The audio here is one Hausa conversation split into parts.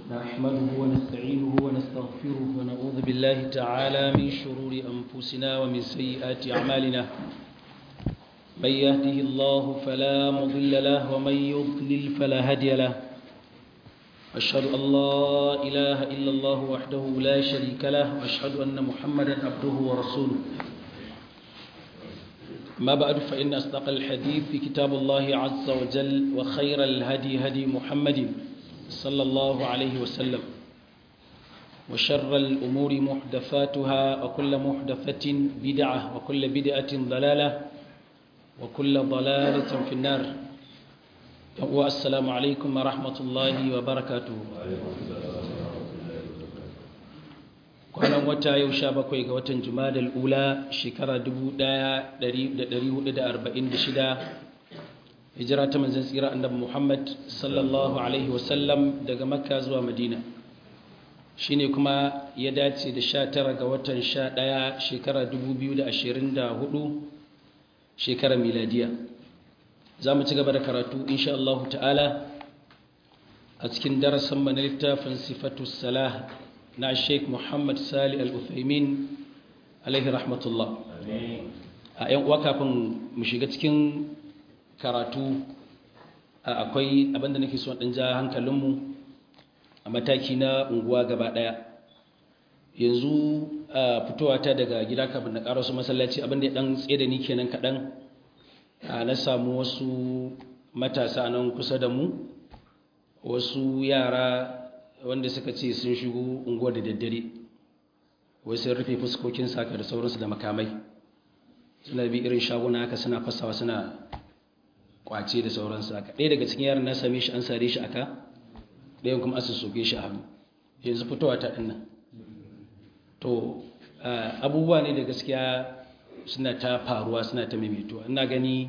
نحمده ونستعينه ونستغفره ونعوذ بالله تعالى من شرور أنفسنا ومن سيئات أعمالنا من يهده الله فلا مضل له ومن يضلل فلا هادي له أشهد أن لا إله إلا الله وحده لا شريك له وأشهد أن محمدا عبده ورسوله ما بعد فإن أصدق الحديث في كتاب الله عز وجل وخير الهدي هدي محمد صلى الله عليه وسلم وشر الأمور محدثاتها وكل محدثة بدعة وكل بدعة ضلالة وكل ضلالة في النار والسلام عليكم ورحمة الله وبركاته kwanan wata yau sha bakwai ga watan jumadal ula shekara 1446 hijira ta manzan tsira annabi muhammad sallallahu alaihi wasallam daga makka zuwa madina shine kuma ya dace da sha tara ga watan sha ɗaya shekara 2024 shekarar miladiya za mu ci gaba da karatu insha Allah ta'ala a cikin darasin mana littafin sifatu salah na sheik muhammad sali al-uthaymin alaihi rahmatullah a yan uwa kafin mu shiga cikin karatu akwai abinda nake so ɗan ja hankalinmu a mataki na unguwa gaba ɗaya yanzu fitowa ta daga gida kafin na ƙarasu masallaci abinda ya ɗan tsaye da ni kenan kaɗan na samu wasu matasa nan kusa da mu wasu yara wanda suka ce sun shigo unguwar da daddare wai sun rufe fuskokin saka da sauransu da makamai suna bi irin shaguna haka suna fasawa suna kwace da sauransu haka ɗaya daga cikin yaran na same shi an sare shi aka ɗayan kuma asu soke shi a hannu yanzu fitowa ta ɗin nan to abubuwa ne da gaskiya suna ta faruwa suna ta maimaituwa ina gani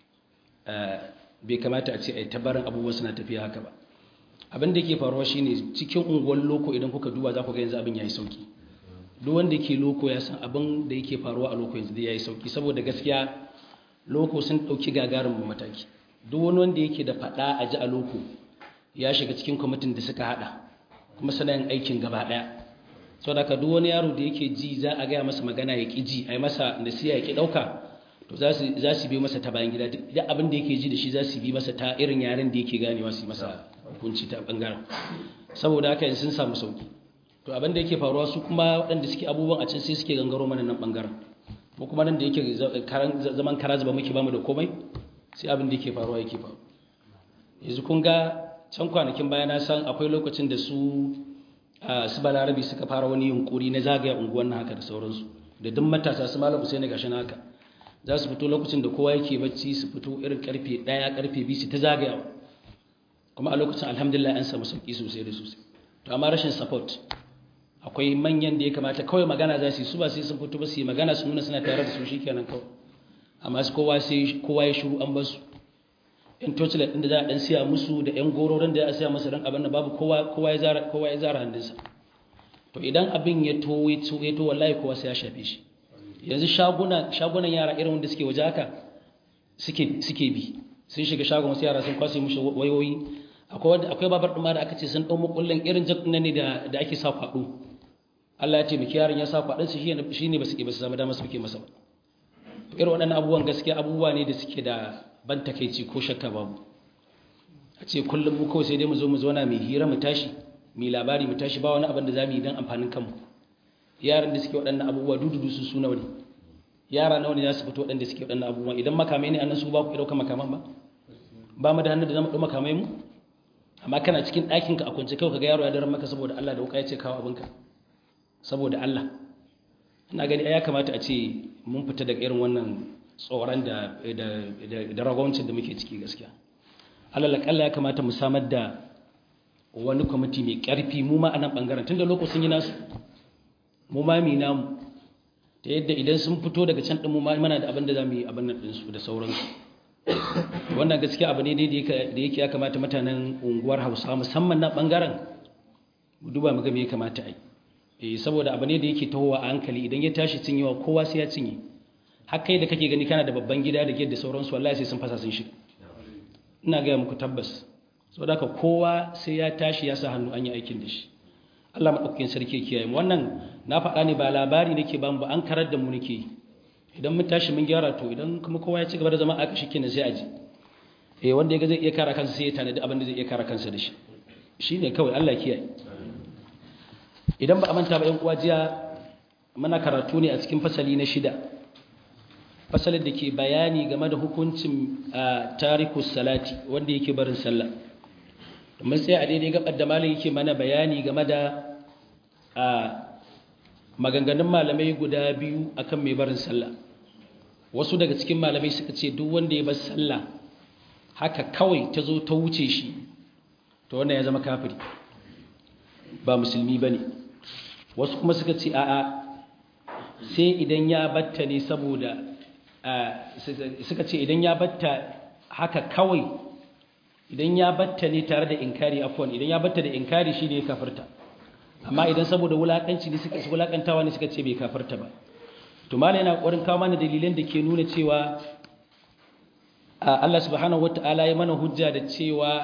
bai kamata a ce a yi tabarin abubuwa suna tafiya haka ba abin da ke faruwa shine cikin unguwar loko idan kuka duba za ku ga yanzu abin ya yi sauki duk wanda ke loko ya san abin da yake faruwa a loko yanzu ya yi sauki saboda gaskiya loko sun ɗauki gagarin mataki duk wani wanda yake da faɗa a ji a loko ya shiga cikin kwamitin da suka haɗa kuma suna yin aikin gaba ɗaya sau da ka duk wani yaro da yake ji za a gaya masa magana ya ƙi ji a yi masa nasiya ya ƙi ɗauka to za su bi masa ta bayan gida duk abin da yake ji da shi za su bi masa ta irin yaren da yake ganewa su yi masa hukunci ta ɓangaren saboda haka sun samu sauki to abin da yake faruwa su kuma waɗanda suke abubuwan a can sai suke gangaro mana nan ɓangaren ko kuma nan da yake zaman kara zuba muke bamu da komai sai abin da yake faruwa yake faru yanzu kun ga can kwanakin baya na san akwai lokacin da su su balarabi suka fara wani yunkuri na zagaya unguwan haka da sauransu da duk matasa su malam Usaini gashi haka za su fito lokacin da kowa yake bacci su fito irin karfe 1 karfe 2 su ta zagaya kuma a lokacin alhamdulillah an samu sauki sosai da sosai to amma rashin support akwai manyan da ya kamata kawai magana za su yi su ba sai sun fito ba su yi magana su nuna suna tare da su shikenan kawai amma su kowa sai kowa ya shiru an basu yan torchlight din da za a dan siya musu da yan gororin da za a siya musu dan abin da babu kowa kowa ya zara kowa ya zara hannunsa to idan abin ya to ya to ya to wallahi kowa sai ya shafe shi yanzu shaguna shagunan yara irin wanda suke waje haka suke suke bi sun shiga shagon wasu yara sun kwashe mushi wayoyi akwai akwai babar ɗuma da aka ce sun ɗau makullin irin jakuna ne da da ake sa kwaɗo Allah ya ce miki yaron ya sa kwaɗon su shi ne ba su ke ba su zama dama su ke masa ba irin waɗannan abubuwan gaskiya abubuwa ne da suke da ban takeici ko shakka babu a ce kullum mu kawai sai dai mu zo mu zauna mai hira mu tashi mai labari mu tashi ba wani abin da za mu yi don amfanin kanmu yaran da suke waɗannan abubuwa dududu su suna wani yara nawa ne za su fito waɗanda suke waɗannan abubuwa idan makamai ne annan su ba ku ɗauka makaman ba ba mu da hannu da zama ɗau makamai mu amma kana cikin ɗakinka a kwance kawai ka ga yaro ya daren maka saboda Allah da wuka ya ce kawo abinka saboda Allah ina gani ya kamata a ce mun fita daga irin wannan tsoron da da ragwancin da muke ciki gaskiya alal akalla ya kamata mu samar da wani kwamiti mai ƙarfi mu ma a nan ɓangaren tun da lokacin yi nasu mu ma mi namu ta yadda idan sun fito daga can ɗin mu ma mana da abin da za mu yi abin nan ɗinsu da sauransu wannan gaskiya abu ne da yake ya kamata mutanen unguwar hausa musamman na ɓangaren mu duba mu ga me ya kamata a yi saboda abu ne da yake tahowa a hankali idan ya tashi cinyewa kowa sai ya cinye har kai da kake gani kana da babban gida da gida da sauransu wallahi sai sun fasa sun shiga ina gaya muku tabbas saboda haka kowa sai ya tashi ya sa hannu an yi aikin da shi Allah maɗaukakin sarki kiyaye mu wannan na faɗa ne ba labari nake ba mu ba an karar da mu nake idan mun tashi mun gyara to idan kuma kowa ya ci gaba da zama aka shikenan sai a ji eh wanda ya ga zai iya kare kansa sai ya tanadi abin da zai iya kare kansa da shi shine kawai Allah kiyaye idan ba a manta ba ƴan uwa jiya muna karatu ne a cikin fasali na shida fasalin da ke bayani game da hukuncin tarikus salati wanda yake barin sallah mun sai a daidai gabar da malam yake mana bayani game da maganganun malamai guda biyu akan mai barin sallah wasu daga cikin malamai suka ce duk wanda ya bar sallah haka kawai ta zo ta wuce shi to wannan ya zama kafiri ba musulmi ba ne wasu kuma suka ce a'a sai idan ya batta ne saboda suka ce idan ya batta haka kawai idan ya batta ne tare da inkari afwan idan ya batta da inkari shi ne ya kafirta amma idan saboda wulakanci ne suka wulakantawa ne suka ce bai kafirta ba to malai yana kokarin kawo mana dalilan da ke nuna cewa Allah subhanahu wataala ya mana hujja da cewa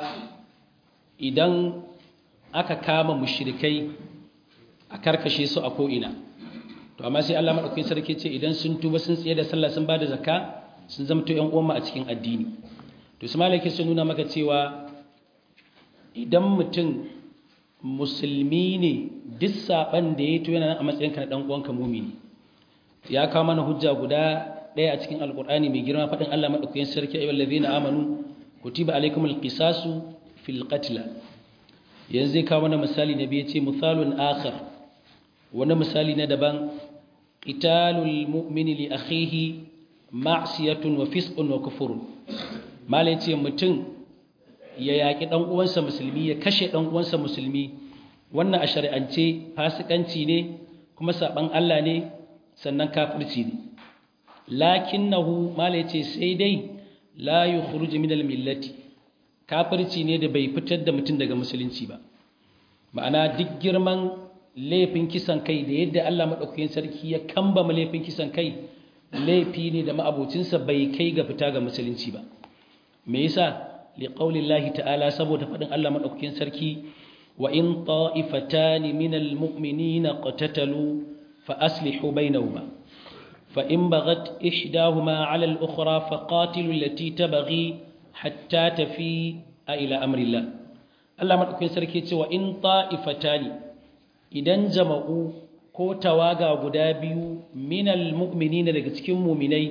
idan aka kama mushrikai a karkashe su a ko'ina to amma sai Allah madaukakin sarki ce idan sun tuba sun tsaye da sallah sun bada zakka sun zama to ƴan uwan a cikin addini to su malaki sun nuna maka cewa idan mutum musulmi ne duk saban da ya to yana nan a matsayin ka na dan uwanka mumini ya kawo mana hujja guda ɗaya a cikin alkur'ani mai girma faɗin Allah madaukakin sarki ayyuhal ladina amanu kutiba alaykumul qisasu fil qatl yanzu zai kawo mana misali na biyu ce misalun akhar wani misali na daban qitalul mu'mini li akhihi ma'siyatun wa fisqun wa kufrun malai ce mutum ya yaki dan uwansa musulmi ya kashe dan uwansa musulmi wannan a shari'ance fasikanci ne kuma saban Allah ne sannan kafirci ne lakinnahu malai ce sai dai la yukhruju min al-millati kafirci ne da bai fitar da mutum daga musulunci ba ma'ana duk girman laifin kisan kai da yadda Allah maɗaukakin sarki ya kambama laifin kisan kai laifi ne da ma'abocinsa bai kai ga fita ga musulunci ba me yasa liqaulillahi ta'ala saboda faɗin Allah maɗaukakin sarki wa in ta'ifatani minal mu'minina qatatalu fa aslihu bainahuma fa in baghat ihdahuma 'ala al-ukhra fa qatilu allati tabghi hatta tafi a ila amrillah Allah madaukakin sarki cewa in ta'ifatani idan jama'u ko tawaga guda biyu minal mu'minina daga cikin mu'minai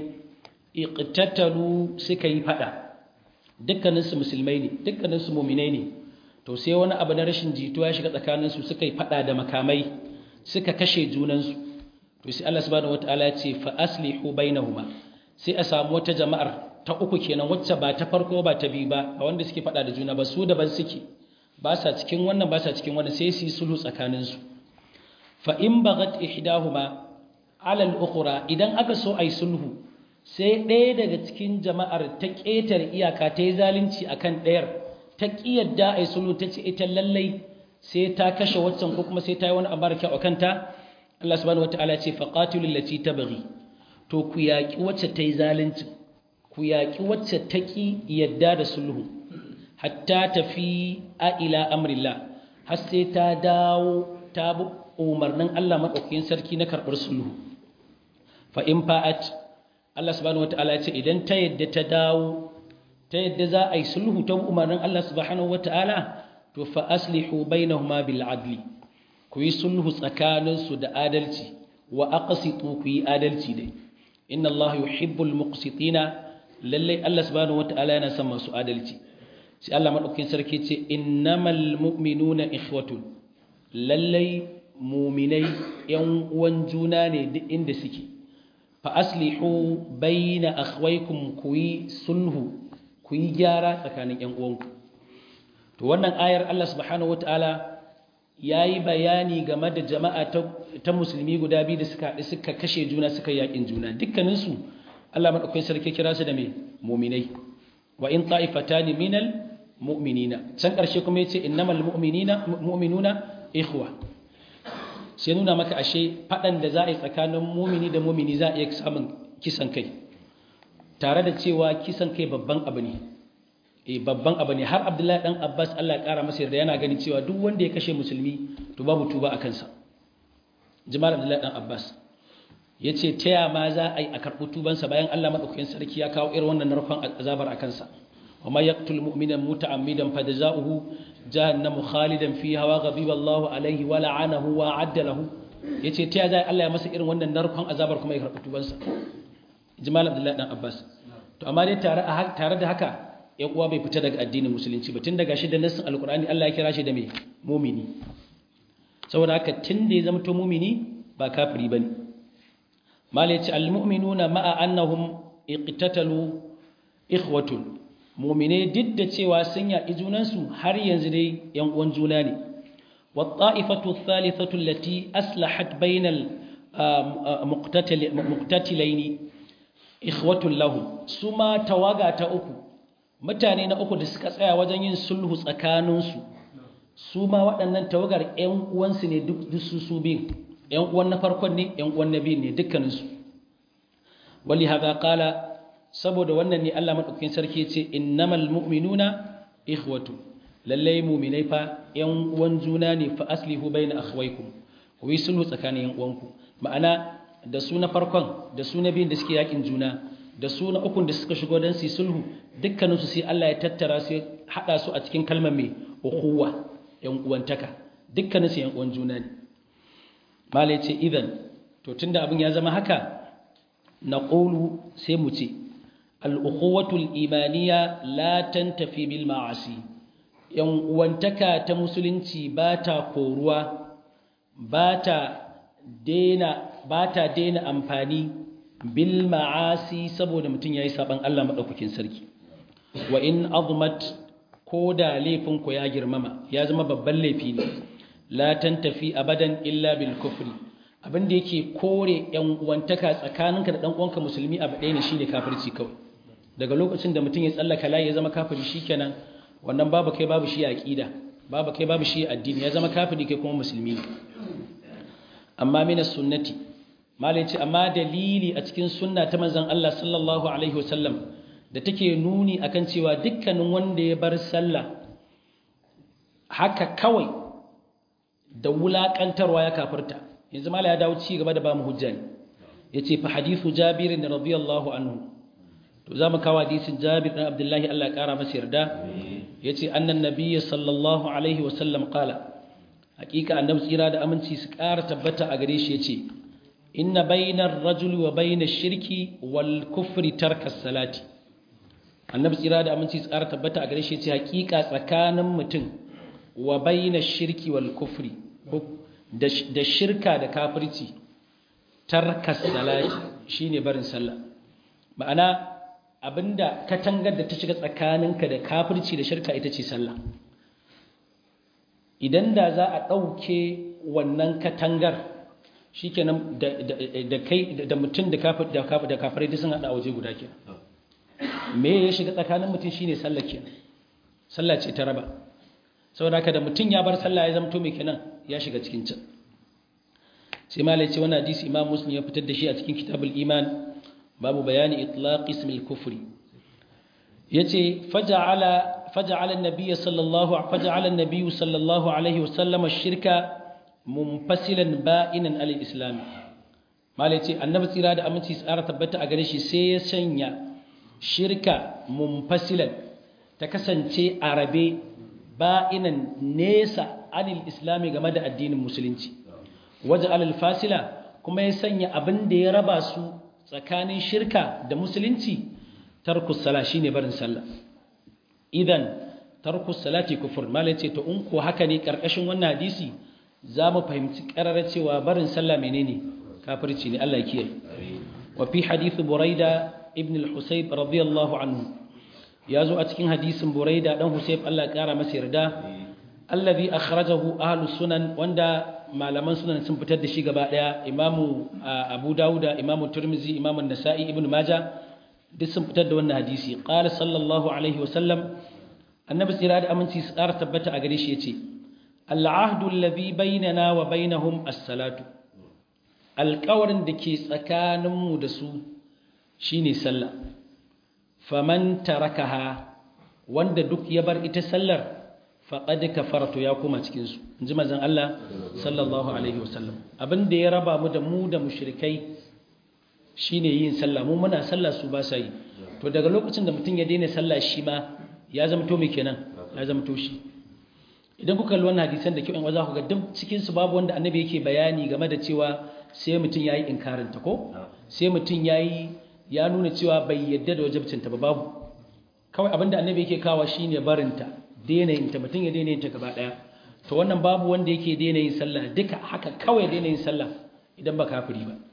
iqtatalu suka yi fada dukkanin su musulmai ne dukkanin su mu'minai ne to sai wani abu na rashin jituwa ya shiga tsakanin su suka yi fada da makamai suka kashe junan su to sai Allah subhanahu wataala ya ce fa aslihu bainahuma sai a samu wata jama'ar ta uku kenan wacce ba ta farko ba ta biyu ba a wanda suke faɗa da juna ba su daban suke ba sa cikin wannan ba sa cikin wannan sai su yi sulhu tsakaninsu fa in bagat ihdahuma ala al-ukhra idan aka so ai sulhu sai ɗaya daga cikin jama'ar ta ƙetare iyaka ta yi zalunci akan ɗayar ta ƙiyarda ai sulhu ta ce ita lallai sai ta kashe waccan ko kuma sai ta yi wani abar kyau akan ta Allah subhanahu wataala ya ce faqatilul lati tabghi to ku yaƙi wacce ta yi zalunci ku yaƙi wacce ta ƙi yadda da sulhu hatta tafi a ila amrillah har sai ta dawo ta bi umarnin Allah maɗaukakin sarki na karɓar sulhu fa in fa'at Allah subhanahu wata'ala ya ce idan ta yadda ta dawo ta yadda za a yi sulhu ta umarnin Allah subhanahu wata'ala to fa aslihu bainahuma bil adli ku yi sulhu tsakaninsu da adalci wa aqsitu ku yi adalci dai inna Allah yuhibbul muqsitina lallai Allah subhanahu wata'ala yana son masu adalci sai Allah madaukakin sarki ce innamal mu'minuna ikhwatun lallai mu'minai yan uwan juna ne duk inda suke fa aslihu baina akhwaykum kuyi sulhu kuyi gyara tsakanin yan uwanku to wannan ayar Allah subhanahu wata'ala yayi bayani game da jama'a ta musulmi guda biyu da suka haɗu suka kashe juna suka yakin juna dukkaninsu Allah madaukakin sarki kira su da me mu'minai wa in ta'ifatani minal mu'minina can karshe kuma yace innamal mu'minina mu'minuna ikhwa sai nuna maka ashe fadan da za a yi tsakanin mu'mini da mu'mini za a iya samun kisan kai tare da cewa kisan kai babban abu ne eh babban abu ne har Abdullahi dan Abbas Allah ya kara masa yarda yana gani cewa duk wanda ya kashe musulmi to babu tuba a kansa Jamal Abdullahi dan Abbas yace taya ma za a yi a karɓi tubansa bayan Allah madaukakin sarki ya kawo irin wannan narkon azabar a kansa wa may yaqtul mu'mina muta'ammidan fajza'uhu jahannamu khalidan fiha wa ghadiba Allahu alayhi wa la'anahu wa 'adda lahu yace taya za Allah ya masa irin wannan narkon azabar kuma ya karɓi tubansa Jamal Abdullahi dan Abbas to amma dai tare tare da haka ya uwa bai fita daga addinin musulunci ba tun daga shi da nassin alkur'ani Allah ya kira shi da mai mumini saboda haka tun da ya zama to mumini ba kafiri bane malai ce almu'minuna ma'a annahum iqtatalu ikhwatun mu'mine duk da cewa sun yaƙi junansu har yanzu dai yan uwan juna ne wa ta'ifatu thalithatu allati aslahat bainal muqtatilaini ikhwatun lahu suma tawaga ta uku mutane na uku da suka tsaya wajen yin sulhu tsakaninsu su ma waɗannan tawagar 'yan uwansu ne duk su su biyun 'yan uwan na farkon ne 'yan uwan na biyun ne dukkaninsu wali haza kala saboda wannan ne Allah maɗaukakin sarki ce innamal mu'minuna ikhwatu lallai mu'minai fa 'yan uwan juna ne fa aslihu bayna akhwaykum ku yi sulhu tsakanin 'yan uwanku ma'ana da su na farkon da su na biyun da suke yakin juna da su na ukun da suka shigo don su sulhu dukkaninsu sai Allah ya tattara su haɗa su a cikin kalmar mai ukuwa ‘yan uwantaka dukkaninsu ‘yan uwan juna ne malai ce idan to tunda abin ya zama haka na ƙolu sai mu ce al'ukuwatul imaniya la tafi bil ma'asi ‘yan uwantaka ta musulunci ba ta koruwa ba ta daina amfani bil ma'asi saboda mutum yayi saban Allah madaukakin sarki wa in azmat ko da laifin ku ya girmama ya zama babban laifi ne la tantafi abadan illa bil kufri abin da yake kore yan uwantaka tsakaninka da dan uwanka musulmi abu ɗaya ne shine kafirci kawai daga lokacin da mutum ya tsallaka layi ya zama kafiri shikenan wannan babu kai babu shi aqida babu kai babu shi addini ya zama kafiri kai kuma musulmi amma minas sunnati malai ce amma dalili a cikin sunna ta manzon Allah sallallahu alaihi wasallam da take nuni akan cewa dukkanin wanda ya bar sallah haka kawai da wulakantarwa ya kafirta yanzu malai ya dawo ci gaba da ba mu hujja ne yace fa hadithu jabir radiyallahu anhu to zamu kawo hadisin jabir dan abdullahi Allah ya kara masa yarda yace annan nabiyyi sallallahu alaihi wasallam qala hakika annabi tsira da aminci su kara tabbata a gare shi yace inna bainar rajuli wa bainar shirki wal kufri tarka salati annabi tsira da aminci tsara tabbata a gare shi ce hakika tsakanin mutum wa bainar shirki wal kufri da shirka da kafirci tarka salati shine barin sallah ma'ana abinda katangar da ta shiga tsakaninka da kafirci da shirka ita ce sallah idan da za a ɗauke wannan katangar shikenan da kai da mutum da kafir da kafir da kafirai duk sun hada waje guda ke me ya shiga tsakanin mutum shine sallah kenan sallah ce ta raba saboda haka da mutum ya bar sallah ya zamto me kenan ya shiga cikin can sai malai ce wannan hadisi imam muslim ya fitar da shi a cikin kitabul iman babu bayani itlaq ismil kufri yace faja'ala faja'ala an-nabiy sallallahu faja'ala an-nabiy sallallahu alaihi wasallam ash-shirka munfasilan ba'inan alil islam malai ce annabi tsira da aminci tsara tabbata a gare shi sai ya sanya shirka munfasilan ta kasance a rabe ba'inan nesa anil islami game da addinin musulunci waje alal fasila kuma ya sanya abin da ya raba su tsakanin shirka da musulunci tarkus sala shine barin sallah idan tarkus salati kufur malai ce to in ko haka ne karkashin wannan hadisi za mu fahimci ƙararra cewa barin sallah menene kafirci ne Allah ya kiyaye wa fi hadith buraida ibn al-husayb radiyallahu anhu ya zo a cikin hadisin buraida dan husayb Allah ya kara masa yarda allazi akhrajahu ahlus sunan wanda malaman sunan sun fitar da shi gaba daya imamu abu dauda imamu turmizi imamu nasa'i ibn majah duk sun fitar da wannan hadisi qala sallallahu alaihi wa sallam annabi tsira da aminci su ƙara tabbata a gare shi yace al'ahdu alladhi bainana wa bainahum as-salatu alƙawarin da ke tsakaninmu da su shine sallah faman tarakaha wanda duk ya bar ita sallar faqad kafaratu ya koma cikin su inji manzon Allah sallallahu alaihi wasallam abin da ya raba mu da mu da mushrikai shine yin sallah mu muna sallah su ba sa yi to daga lokacin da mutum ya daina sallah shi ma ya zama to me kenan ya zama to shi idan kuka kalli wannan hadisan da kyau in za ku ga duk cikin su babu wanda annabi yake bayani game da cewa sai mutum yayi inkarin ta ko sai mutum yayi ya nuna cewa bai yadda da wajibcin ta ba babu kawai abinda annabi yake kawa shine barinta daina yin ta mutum ya daina yin ta gaba daya to wannan babu wanda yake daina yin sallah duka haka kawai daina yin sallah idan ba kafiri ba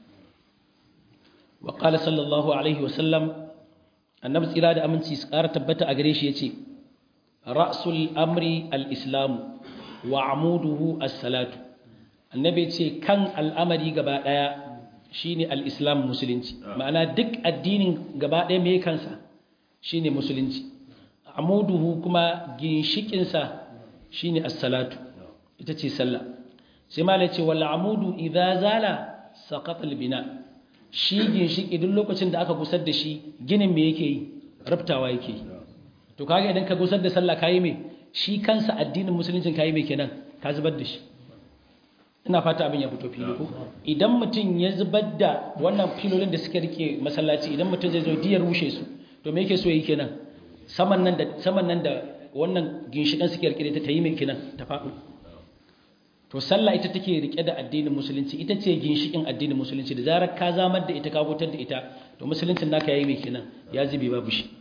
wa qala sallallahu alaihi wasallam annabi tsira da aminci su ƙara tabbata a gare shi yace ra'sul amri al-islam wa amuduhu as-salatu annabi yace kan al'amari gaba daya shine al-islam musulunci ma'ana duk addinin gaba daya me kansa shine musulunci amuduhu kuma ginshikin sa shine as-salatu ita ce sallah sai malai ce wal amudu idza zala saqata al-bina shi ginshiki duk lokacin da aka gusar da shi ginin me yake yi rubtawa yake yi to kaga idan ka gusar da sallah kayi me shi kansa addinin musuluncin kayi me kenan ka zubar da shi ina fata abin ya fito fili ko idan mutum ya zubar da wannan filolin da suka rike masallaci idan mutum zai zo diyar rushe su to me yake so yi kenan saman nan da saman nan da wannan ginshikan suke rike ta yi me kenan ta faɗo to sallah ita take rike da addinin musulunci ita ce ginshikin addinin musulunci da zarar ka zamar da ita ka gutar da ita to musuluncin naka yayi me kenan ya zube babu shi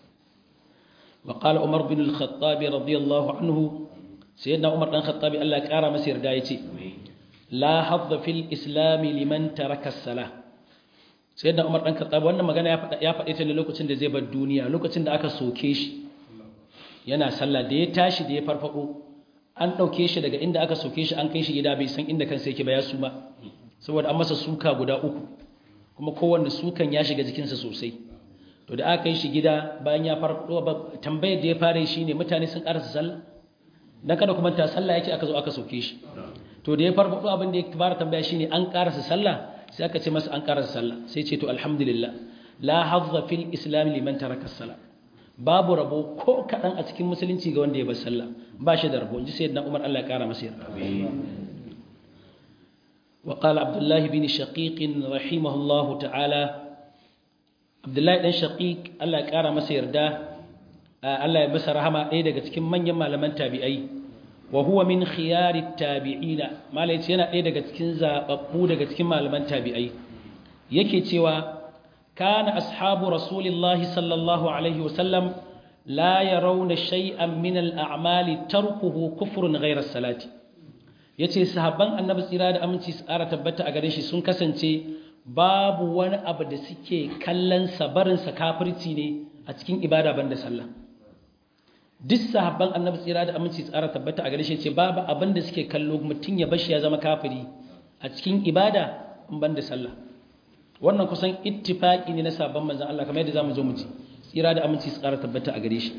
وقال عمر بن الخطاب رضي الله عنه سيدنا عمر بن الخطاب الله قال مسير دا يتي لا حظ في الاسلام لمن ترك الصلاه سيدنا عمر بن الخطاب wannan magana ya faɗa ya faɗe ta ne lokacin da zai bar duniya lokacin da aka soke shi yana sallah da ya tashi da ya farfado an dauke shi daga inda aka soke shi an kai shi gida bai san inda kansa yake ba ya suma saboda an masa suka guda uku kuma kowanne sukan ya shiga jikinsa sosai to da aka yi shi gida bayan ya farko tambayar da ya fara shi ne mutane sun karasa sallah dan kada kuma ta sallah yake aka zo aka soke shi to da ya farko abin da ya fara tambaya shine an karasa sallah sai aka ce masa an karasa sallah sai ce to alhamdulillah la hazza fil islam liman taraka sallah babu rabo ko kadan a cikin musulunci ga wanda ya bar sallah ba shi da rabo inji sayyidina Umar Allah ya kara masa yarda وقال عبد الله بن شقيق رحمه الله تعالى abdullahi dan shaqiq Allah ya kara masa yarda Allah ya masa rahama ɗaya daga cikin manyan malaman tabi'ai wa huwa min khiyarit tabi'ina malai ce yana ɗaya daga cikin zababbu daga cikin malaman tabi'ai yake cewa kana ashabu rasulillahi sallallahu alaihi wasallam la yarawna shay'an min al-a'mali tarkuhu kufrun ghayra salati yace sahabban annabi tsira da aminci su ƙara tabbata a gare shi sun kasance babu wani abu da suke kallon sabarinsa kafirci ne a cikin ibada banda sallah duk sahabban annabi tsira da aminci tsara tabbata a gare shi ce babu abin da suke kallo mutum ya bashi ya zama kafiri a cikin ibada in banda sallah wannan kusan ittifaqi ne na sabon manzon Allah kamar yadda zamu zo mu ji tsira da aminci tsara tabbata a gare shi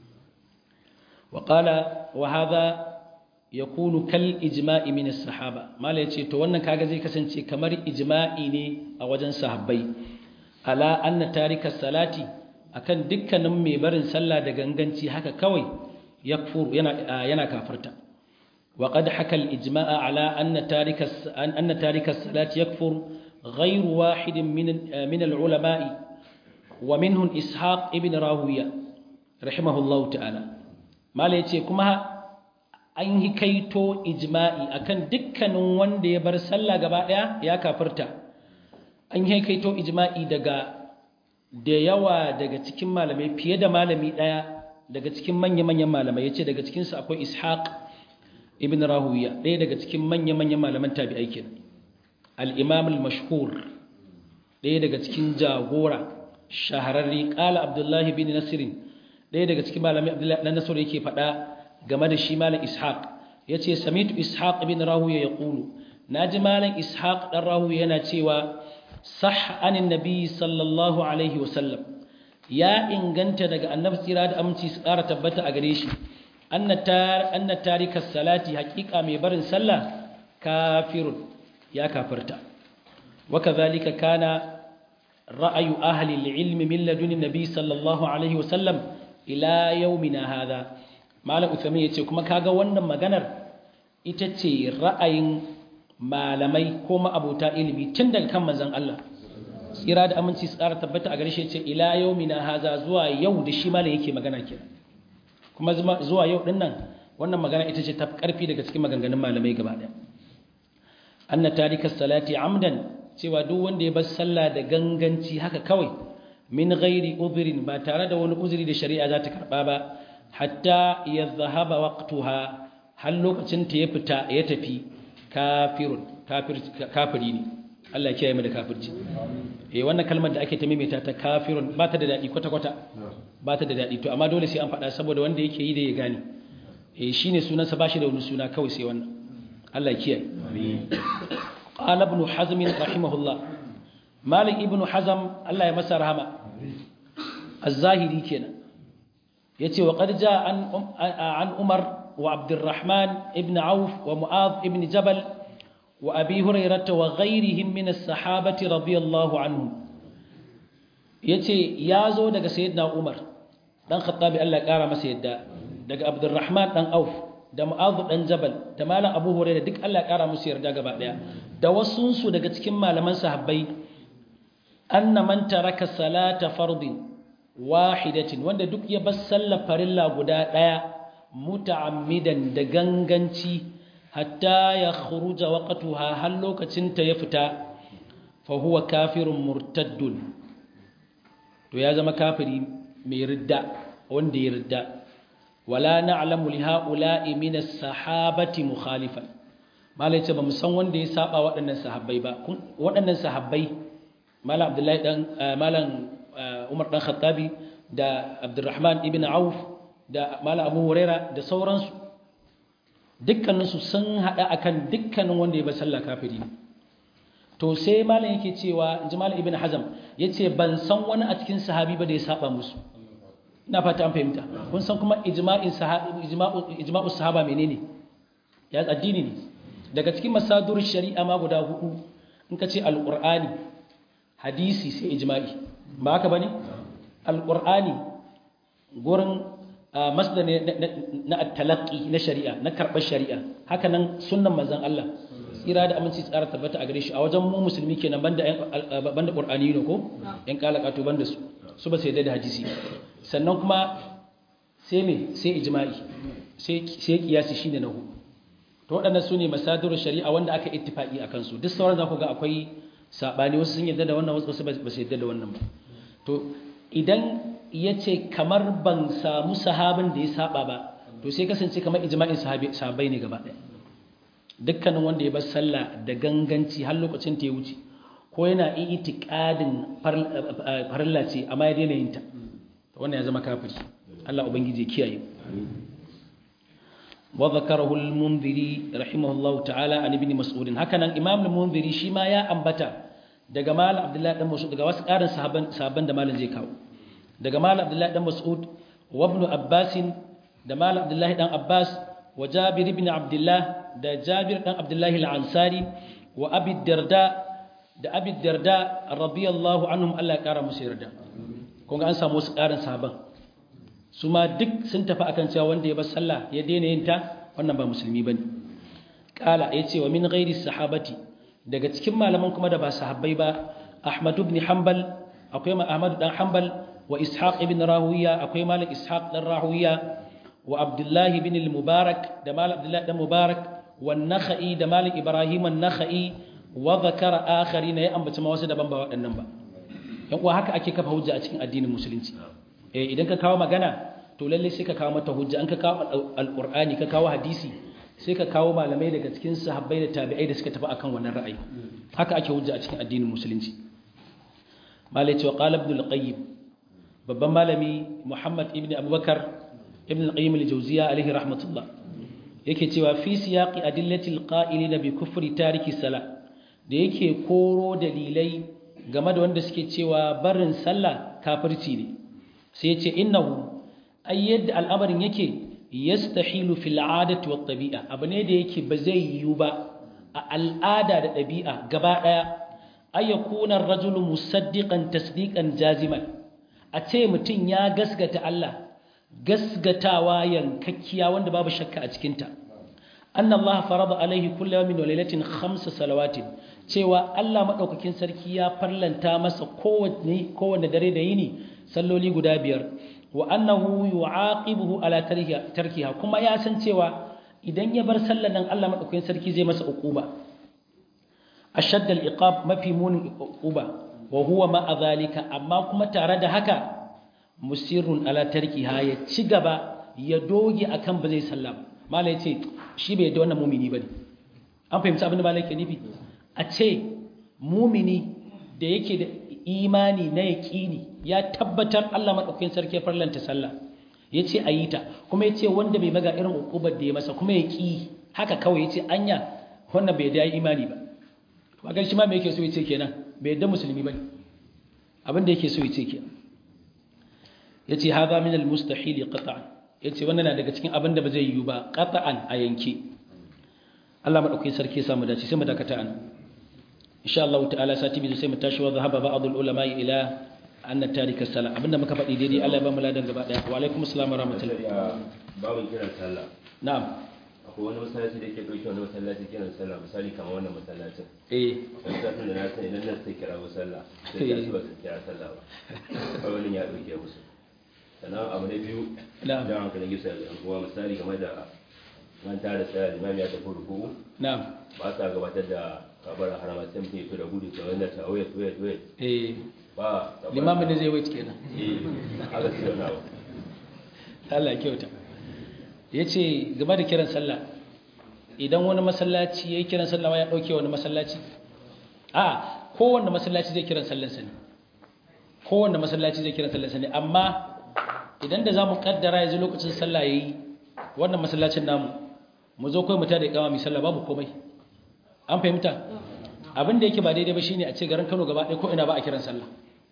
wa qala wa hadha yakunu kal ijma'i min as-sahaba mala yace to wannan kaga zai kasance kamar ijma'i ne a wajen sahabbai ala anna tarika salati akan dukkanin mai barin sallah da ganganci haka kawai yakfur yana yana kafirta wa qad haka al-ijma'a ala anna tarika anna tarika salati yakfur ghayr wahid min min al-ulama'i wa minhum ishaq ibn rawiya rahimahullahu ta'ala mala yace kuma an yi kaito ijma'i akan dukkanin wanda ya bar sallah gaba daya ya kafirta an yi kaito ijma'i daga da yawa daga cikin malamai fiye da malami daya daga cikin manya-manyan malamai yace daga cikin su akwai ishaq ibn rahuwiya ɗaya daga cikin manya-manyan malaman tabi'ai kenan al-imam al-mashhur ɗaya daga cikin jagora shahararri qala abdullahi bin nasr ɗaya daga cikin malamai abdullahi dan nasr yake faɗa game da shi malam ishaq ya ce samitu ishaq ibn rahuya ya ƙulu na ji malam ishaq ɗan rahuya yana cewa sah anin nabi sallallahu alaihi wasallam ya inganta daga annabi tsira da aminci su ƙara tabbata a gare shi anna tarika salati haƙiƙa mai barin sallah kafirun ya kafirta waka zalika kana ra'ayu ahli ilmi min ladunin nabi sallallahu alaihi wasallam ila yaumina hadha malam uthami yace kuma kaga wannan maganar ita ce ra'ayin malamai ko ma'abota ilimi tun daga kan manzon Allah tsira da aminci su ƙara tabbata a gare shi yace ila yaumina hadha zuwa yau da shi malam yake magana kenan kuma zuwa yau din nan wannan magana ita ce ta karfi daga cikin maganganun malamai gaba daya anna tarika salati amdan cewa duk wanda ya bar sallah da ganganci haka kawai min ghairi udhrin ba tare da wani uzuri da shari'a za ta karba ba hatta yadhhaba waqtuha har lokacin ta ya fita ya tafi kafirun kafir kafiri ne Allah ya kiyaye mu da kafirci eh wannan kalmar da ake ta maimaita ta kafirun ba ta da dadi kwata kwata ba ta da dadi to amma dole sai an faɗa saboda wanda yake yi da ya gane eh shine sunansa bashi da wani suna kawai sai wannan Allah ya kiyaye amin قال ابن حزم رحمه الله مالك ابن حزم الله يمسى رحمه الزاهري كنا يتي وقد جاء عن عن عمر وعبد الرحمن ابن عوف ومعاذ ابن جبل وأبي هريرة وغيرهم من الصحابة رضي الله عنهم يتي يازو دغ سيدنا عمر دان خطابي الله قارا masa yadda daga عبد الرحمن دان عوف da Mu'adh dan Jabal da Malam Abu Hurairah duk Allah ya kara musu yarda gaba daya da wasunsu daga cikin malaman sahabbai anna man taraka salata fardin wahidatin wanda duk ya bar sallar farilla guda daya muta'ammidan da ganganci hatta ya khuruja waqtuha har lokacin ta ya fita fa huwa kafirun murtaddun to ya zama kafiri mai ridda wanda ya ridda wala na'lamu li ha'ula'i min as-sahabati mukhalifan malai ce bamu san wanda ya saba waɗannan sahabbai ba waɗannan sahabbai malam abdullahi dan malam umar dan khattabi da abdurrahman ibn auf da malam abu huraira da sauransu dukkanin su sun hada akan dukkanin wanda ya ba sallah kafiri to sai malam yake cewa inji malam ibn hazam yace ban san wani a cikin sahabi ba da ya saba musu ina fata an fahimta kun san kuma ijma'in sahabi ijma'u ijma'u sahaba menene ya addini ne daga cikin masadur shari'a ma guda hudu in ka ce alqur'ani hadisi sai ijma'i ba haka bane alqur'ani gurin masdar na at-talaqqi na shari'a na karbar shari'a haka nan sunnan manzon Allah tsira da aminci tsara tabbata a gare shi a wajen mu musulmi kenan banda banda qur'ani ne ko yan kalakato banda su su ba sai da hadisi sannan kuma sai me sai ijma'i sai sai kiyasi shine na hudu to waɗannan su ne masadirul shari'a wanda aka ittifaqi akan su duk sauran za ku ga akwai sabani wasu sun yadda da wannan wasu ba su yadda da wannan ba to idan yace kamar ban samu sahabin da ya saba ba to sai kasance kamar ijma'in sahabbai ne gaba ɗaya dukkanin wanda ya bar sallah da ganganci har lokacin ta ya wuce ko yana itiqadin farilla ce amma ya daina yin ta wannan ya zama kafiri Allah ubangiji ya kiyaye wa zakarahu al-munziri rahimahullahu ta'ala an ibn mas'ud hakanan imam al-munziri shi ma ya ambata daga malam abdullahi dan mas'ud daga wasu karin sahaban sahaban da malam zai kawo daga malam abdullahi dan mas'ud wa ibn abbas da malam abdullahi dan abbas wa jabir ibn abdullah da jabir dan abdullahi al-ansari wa abi darda da abi darda radiyallahu anhum Allah ya kara musu yarda kun ga an samu wasu karin sahaban su ma duk sun tafi akan cewa wanda ya bar sallah ya daina yin ta wannan ba musulmi bane kala yace wa min ghairi sahabati daga cikin malaman kuma da ba sahabbai ba Ahmad ibn Hanbal akwai Ahmad dan Hanbal wa Ishaq ibn Rahuwiya akwai Malik Ishaq dan Rahuwiya wa Abdullah ibn al-Mubarak da Malik Abdullah dan Mubarak wa Nakhai da Malik Ibrahim an-Nakhai wa zakara akharina ya ambaci ma wasu daban ba waɗannan ba yan uwa haka ake kafa hujja a cikin addinin musulunci eh idan ka kawo magana to lalle sai ka kawo mata hujja an ka kawo alqur'ani ka kawo hadisi sai ka kawo malamai daga cikin sahabbai da tabi'ai da suka tafi akan wannan ra'ayi haka ake hujja a cikin addinin musulunci malai cewa qala ibn al-qayyim babban malami muhammad ibn abubakar ibn al-qayyim al-jawziya alaihi rahmatullah yake cewa fi siyaqi adillati al-qa'ilin bi kufri tariki sala da yake koro dalilai game da wanda suke cewa barin sallah kafirci ne sai ya ce innahu ay yadda al'amarin yake yastahilu fil adati wat tabi'a abu ne da yake ba zai yiwu ba a al'ada da ɗabi'a gaba ɗaya ay yakuna ar-rajulu musaddiqan tasdiqan jaziman a ce mutum ya gaskata Allah gasgatawa yankakkiya wanda babu shakka a cikinta anna Allah farada alaihi kullu yawmin wa lailatin khamsa salawatin cewa Allah madaukakin sarki ya farlanta masa kowanne kowanne dare da yini salloli guda biyar wa annahu yu'aqibuhu ala tarkiha kuma ya san cewa idan ya bar sallar nan Allah madaukakin sarki zai masa uquba ashadda al-iqab mafi munin uquba wa huwa ma zalika amma kuma tare da haka musirrun ala tarkiha ya ci gaba ya doge akan ba zai sallah ba mala yace shi bai da wannan mumini bane an fahimci abin da mala yake nufi a ce mumini da yake da imani na yaqini ya tabbatar Allah madaukakin sarki farlanta sallah yace ayi ta kuma yace wanda bai maga irin ukubar da ya masa kuma ya ki haka kawai yace anya wannan bai da imani ba ba gan shi ma me yake so yace kenan bai yadda musulmi bane abin da yake so yace kenan yace hadha min al-mustahil qat'an yace wannan na daga cikin abin da ba zai yiwu ba qat'an a yanke Allah madaukakin sarki ya samu dace sai mu dakata an insha Allah ta'ala sati biyu sai mu tashi wa zahaba ba'd al-ulama ila anna tarika sala abinda muka faɗi daidai Allah ya ba mu ladan gaba daya wa alaikum assalam wa rahmatullahi babin kiran sallah na'am akwai wani masallaci da ke ɗauki wani masallaci kiran sallah misali kamar wannan masallacin eh wani satin da na san idan nan sai kira sallah sai ya su ba su kira sallah ba kawai wani ya ɗauke musu sannan abu na biyu Na'am. jan hankalin gisa da yan uwa misali game da nan tare tsaya limami ya tafi ruku na'am ba sa gabatar da kabar harama sai mutum ya fi da gudu ta wanda ta wait wait wait eh ba kabar- limamin da zai wait kenan eh haka sai wani abu Allah ya kyauta yace game da kiran sallah idan wani masallaci yayi kiran sallah ma ya dauke wani masallaci a kowanne masallaci zai kiran sallar sa ne kowanne masallaci zai kiran sallar sa ne amma idan da zamu kaddara yanzu lokacin sallah yayi wannan masallacin namu mu zo kai mu tada ikama mi sallah babu komai an fahimta abin da yake ba daidai ba shine a ce garin Kano gaba ɗaya ko ina ba a kiran sallah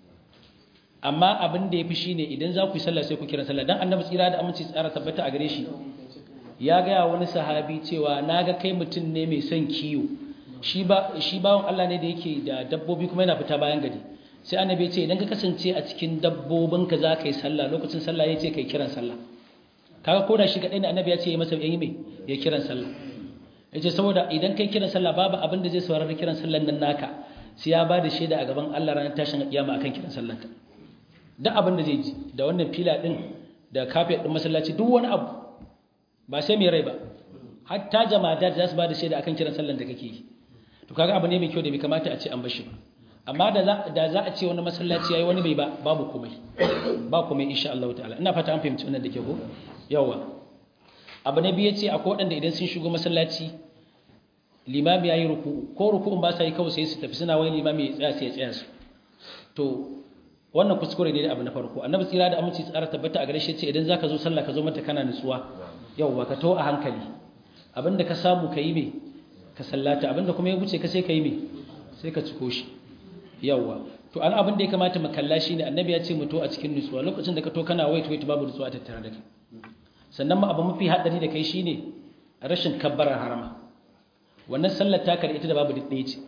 amma abin da yafi shine idan za ku yi sallah sai ku kiran sallah dan annabi tsira da aminci tsara tabbata a gare shi ya ga wani sahabi cewa naga kai mutum ne mai son kiyo shi ba shi bawon Allah ne da yake da dabbobi kuma yana fita bayan gari sai annabi ya ce idan ka kasance a cikin dabbobinka za ka yi sallah lokacin sallah ya ce kai kiran sallah kaga ko da shi kadai ne annabi ya ce ya masa yayi me ya kiran sallah yace saboda idan kai kiran sallah babu abin da zai saurari kiran sallan nan naka sai ya bada shaida a gaban Allah ranar tashin kiyama akan kiran sallan ka duk abin da zai ji da wannan fila din da kafet din masallaci duk wani abu ba sai mai rai ba hatta jama'a da za su bada shaida akan kiran sallan da kake yi to kaga abu ne mai kyau da bai kamata a ce an bashi ba amma da za da za a ce wani masallaci yayi wani bai ba babu komai ba komai insha Allah ta'ala ina fata an fahimci wannan da ke ko yawa abu na biyu ce akwai waɗanda idan sun shigo masallaci limami ya yi ruku ko ruku'un ba sa yi kawai sai su tafi suna wani limami ya tsaya sai ya tsaya su to wannan kuskure ne da abu na farko annabi tsira da aminci tsara tabbata a gare shi ce idan zaka zo sallah ka zo mata kana nutsuwa yawa ka to a hankali abinda ka samu ka yi me ka sallata abinda kuma ya wuce ka sai ka yi me sai ka ciko shi yawa to an abin da ya kamata mu kalla shine annabi ya ce mu to a cikin nutsuwa lokacin da ka to kana wait wait babu nutsuwa tattare da kai sannan ma abu mafi haɗari da kai shine rashin kabbarar harama wannan sallar taka da ita da babu ɗaya ce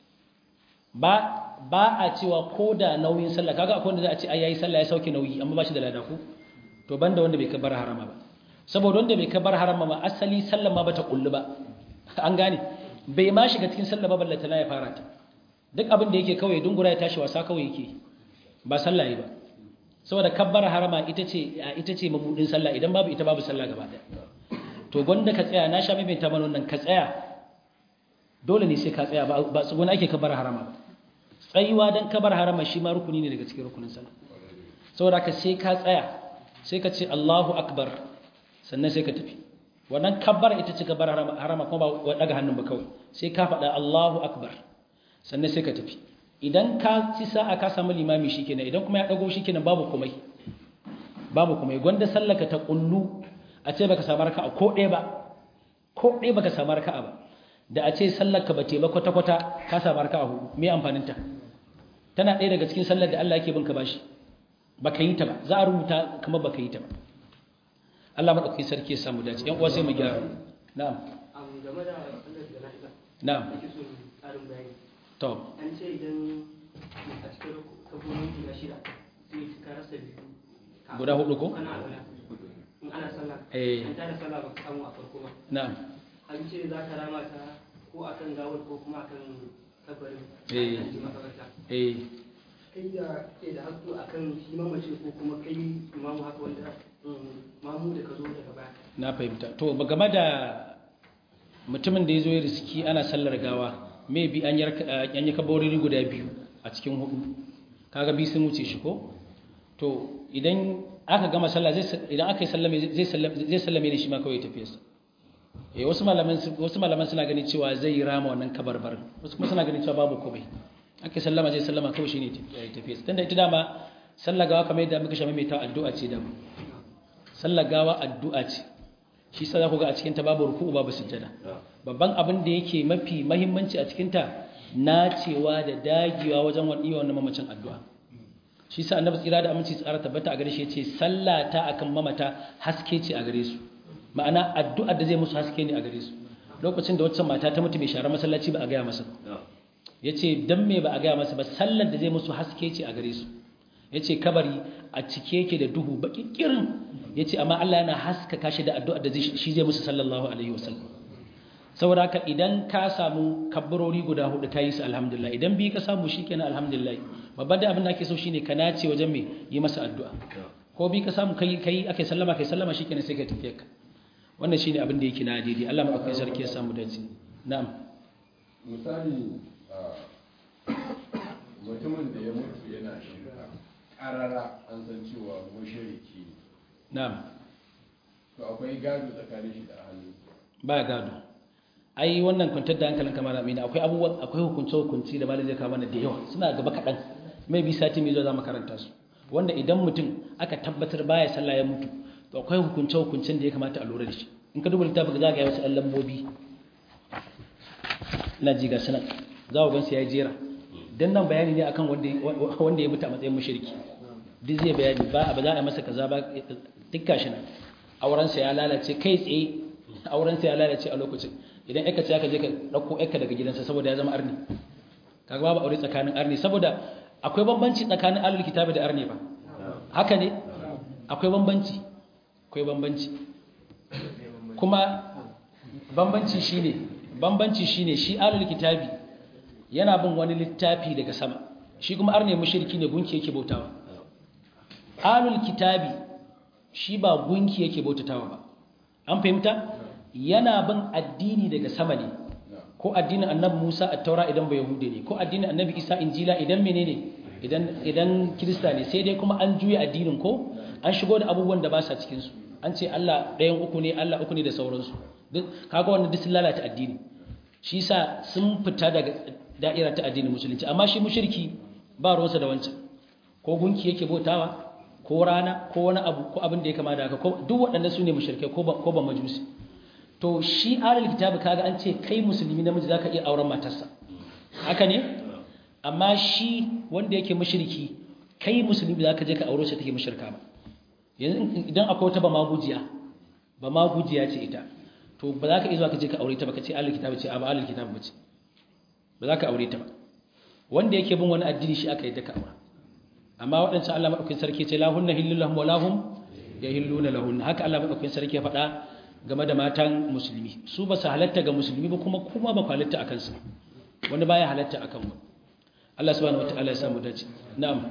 ba ba a cewa ko da nauyin sallah kaga akwai wanda za a ce ai yayi sallah ya sauke nauyi amma ba shi da lada ku to banda wanda bai kabbar harama ba saboda wanda bai kabbar harama ma asali sallar ma bata kullu ba an gane bai ma shiga cikin sallah ba ballata na ya fara ta duk abin da yake kawai dungura ya tashi wasa kawai yake ba sallah yi ba saboda kabbar harama ita ce ita ce mabudin sallah idan babu ita babu sallah gaba daya to gwanda ka tsaya na sha mai ta mana wannan ka tsaya dole ne sai ka tsaya ba ba tsuguna ake kabbar harama ba tsayuwa dan kabbar harama shi ma rukuni ne daga cikin rukunin sallah saboda ka sai ka tsaya sai ka ce Allahu akbar sannan sai ka tafi wannan kabbar ita ce kabbar harama harama kuma ba daga hannun ba kawai sai ka faɗa Allahu akbar sannan sai ka tafi idan ka ci sa'a ka samu limami shikenan idan kuma ya dago shikenan babu komai babu komai gwanda sallaka ta kullu a ce baka samu raka'a ko ɗaya ba ko ɗaya baka samu raka'a ba da a ce sallarka ba ba kwata kwata ka samu raka'a hudu me amfanin ta tana ɗaya daga cikin sallar da Allah yake bin ka bashi baka yi ta ba za a rubuta kamar baka yi ta ba Allah madaukakin sarki ya samu dace yan uwa sai mu gyara na'am abu game da sallar jana'iza na'am ake so tsarin bayani to an ce idan a cikin kafin guda shida sai ka rasa biyu ka- Guda hudu ko? kana alwala ana sallah Eh. an tada sallah ba ka samu a farko ba na'am an ce za ka rama ta ko akan gawar ko kuma akan kabarin Eh. an ji makabarta eh kai da ke da haƙƙo akan shi mamaci ko kuma kai imamu haka wanda mm, mamu da ka zo daga baya na fahimta to ba game da mutumin da ya zo ya riski ana sallar gawa maybe an yarka- an yi kabarori guda biyu a cikin hudu kaga bi sun wuce shi ko to idan aka gama sallah zai sa- idan aka yi sallame zai sallame zai sallame ne shi ma kawai ya tafi sa eh wasu malaman su- wasu malaman suna ganin cewa zai rama wannan kabarbarin wasu kuma suna ganin cewa babu komai aka yi sallama zai sallama kawai shine ya tafi sa tunda ita dama sallar gawa kamar yadda muka shame mai ta addu'a ce dama sallar gawa addu'a ce shi sa za ku ga a cikinta babu ruku'u babu sujjada babban abin da yake mafi mahimmanci a cikinta nacewa da dagewa wajen wani iya wannan mamacin addu'a shi sa annabi tsira da aminci tsara tabbata a gare shi yace sallata akan mamata haske ce a gare su ma'ana addu'ar da zai musu haske ne a gare su lokacin da waccan mata ta mutu mai share masallaci ba a gaya masa yace dan me ba a gaya masa ba sallar da zai musu haske ce a gare su yace kabari a cike yake da duhu baki kirin yace amma Allah yana haskaka shi da addu'ar da zai- shi zai musu sallallahu alaihi wasallam saboda haka idan ka samu kabbarori guda hudu ka yi su alhamdulillah idan bi ka samu shikenan alhamdulillah babban da abin da ake so shine ka nace wajen me yi masa addu'a ko bi ka samu kai kai ake sallama kai sallama shikenan sai ka tafi ka wannan shine abin da yake na daidai Allah madaukakin sarki ya samu dace na'am misali a mutumin da ya mutu yana shirka ƙarara an san cewa mushriki ne na'am to akwai gado tsakanin shi da hannu ba gado ai wannan kwantar da hankalin kamar amina akwai abubuwa akwai hukunce hukunci da malai zai kawo mana da yawa suna gaba kaɗan mai bi sati mai zuwa za mu karanta su wanda idan mutum aka tabbatar baya sallah ya mutu to akwai hukunce hukuncin da ya kamata a lura da shi in ka duba littafin za ka yi wasu ɗan lambobi ina ji ga sanan za ku gansu ya yi jera dan nan bayani ne akan wanda wanda ya mutu a matsayin mushriki duk zai bayani ba ba za a masa kaza ba duk gashi nan aurensa ya lalace kai tsaye aurensa ya lalace a lokacin idan aka ce aka je ka dauko aka daga gidansa saboda ya zama arni kaga babu aure tsakanin arni saboda akwai bambanci tsakanin ahlul kitabi da arni ba haka ne akwai bambanci akwai bambanci kuma bambanci shine bambanci shine shi ahlul kitabi yana bin wani littafi daga sama shi kuma arne mushriki ne gunki yake bautawa ahlul kitabi shi ba gunki yake bautatawa ba an fahimta yana bin addini daga sama ne ko addinin annabi Musa at-Taura idan ba Yahude ne ko addinin annabi Isa Injila idan menene idan idan Kirista ne sai dai kuma an juya addinin ko an shigo da abubuwan da ba sa cikin su an ce Allah ɗayan uku ne Allah uku ne da sauransu duk kaga wannan duk sun lalata addini shi yasa sun fita daga da'ira ta addinin musulunci amma shi mushriki ba ruwansa da wancan ko gunki yake bautawa ko rana ko wani abu ko abin da ya kama da haka ko duk waɗannan su ne mushrikai ko ba ko ba majusi to shi alal kitabi kaga an ce kai musulmi namiji zaka iya auren matarsa haka ne amma shi wanda yake mushriki kai musulmi zaka je ka aure shi take mushrika ba yanzu idan akwai wata ba magujiya ba magujiya ce ita to ba za ka iya zuwa ka je ka aure ta ba ka ce alal kitabi ce a ba alal kitabi ba ce ba za ka aure ta ba wanda yake bin wani addini shi aka yi daka aure amma waɗancan Allah madaukakin sarki ce lahunna hillul lahum wa lahum yahilluna lahunna haka Allah madaukakin sarki ya faɗa game da matan musulmi su ba su halatta ga musulmi ba kuma kuma ba ku halatta akan su wani baya halatta akan mu Allah subhanahu wataala ya samu dace na'am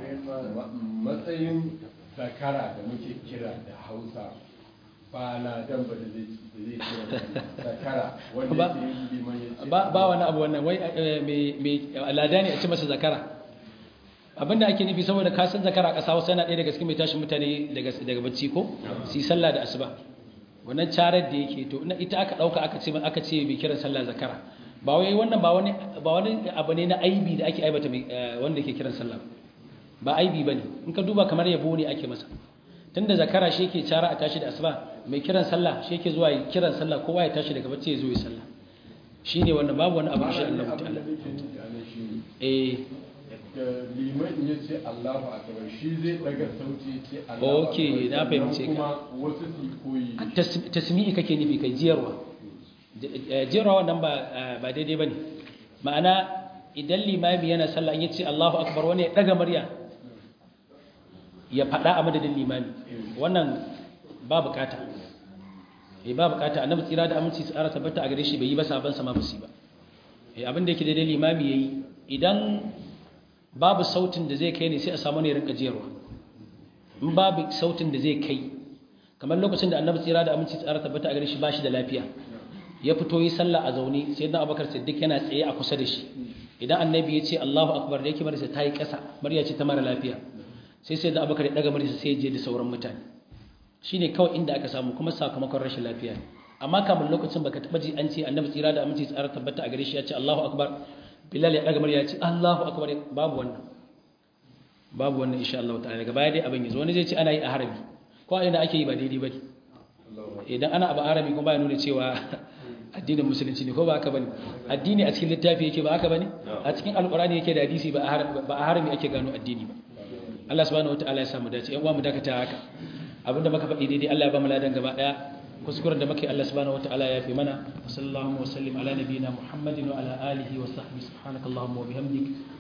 matsayin zakara da muke kira da hausa ba na dan ba da zai da zai kira zakara wanda Ba- ke yin liman ya ce ba ba wani abu wannan wai eh, me me alada ne a ce masa zakara abinda ake nufi saboda ka san zakara a ƙasa wasu yana ɗaya daga cikin mai tashin mutane daga daga bacci ko su yi sallah da asuba wannan carar da yake to na ita aka ɗauka aka ce aka ce bai kiran sallah zakara ba wai wannan ba wani ba wani abu ne na aibi da ake aibata mai eh, wanda ke kiran sallah ba aibi bane in ka duba kamar yabo ne ake masa tunda zakara shi yake cara a tashi da asuba mai kiran sallah shi yake zuwa yi kiran sallah kowa ya tashi daga bacci ya zo ya sallah shine wannan babu wani abu insha Allah abin da ta'ala nake tunani shi ne eh da liman ya ce Allahu akbar shi zai daga sauti ya ce Allahu Okay, na akbar, fahimce sannan ka. kuma wasu su koyi da shi. Tas- tasmi'i kake nufi kai jiyarwa J- jiyarwa wannan ba ba daidai bane ma'ana idan limami yana sallah in yace Allahu akbar wani ya daga murya ya faɗa a madadin limami wannan ba bukata eh ba bukata annabi tsira da aminci tsara tabbata a gare shi bai yi ba saban sa ma basi ba eh abin da yake daidai limami yayi idan babu sautin da zai kai ne sai a samu ne rinka jiyarwa in babu sautin da zai kai kamar lokacin da annabi tsira da aminci tsara tabbata a gare shi bashi da lafiya ya fito yi sallah a zaune sai dan abubakar siddiq yana tsaye a kusa da shi idan annabi ya ce allahu akbar da yake marisa ta yi ƙasa murya ce ta mara lafiya sai sai dan abubakar ya daga marisa sai ya je da sauran mutane shine kawai inda aka samu kuma sakamakon rashin lafiya ne amma kamar lokacin baka taba ji an ce annabi tsira da aminci tsara tabbata a gare shi ya ce allahu akbar bilal ya daga murya ya ce allahu akbar babu wannan babu wannan insha Allah ta'ala daga baya dai abin yazo wani zai ce ana yi a harami ko a ina ake yi ba daidai ba idan ana abu harami kuma ba ya nuna cewa addinin musulunci ne ko ba haka bane addini a cikin littafi yake ba haka bane a cikin alqur'ani yake da hadisi ba a harami ake gano addini ba Allah subhanahu wataala ya samu dace yan uwa mu dakata haka abinda muka faɗi daidai Allah ya ba mu ladan gaba daya kuskuren da muke Allah subhanahu wataala ya fi mana sallallahu wa sallim ala nabiyyina muhammadin wa ala alihi wa sahbihi subhanakallahumma wa bihamdik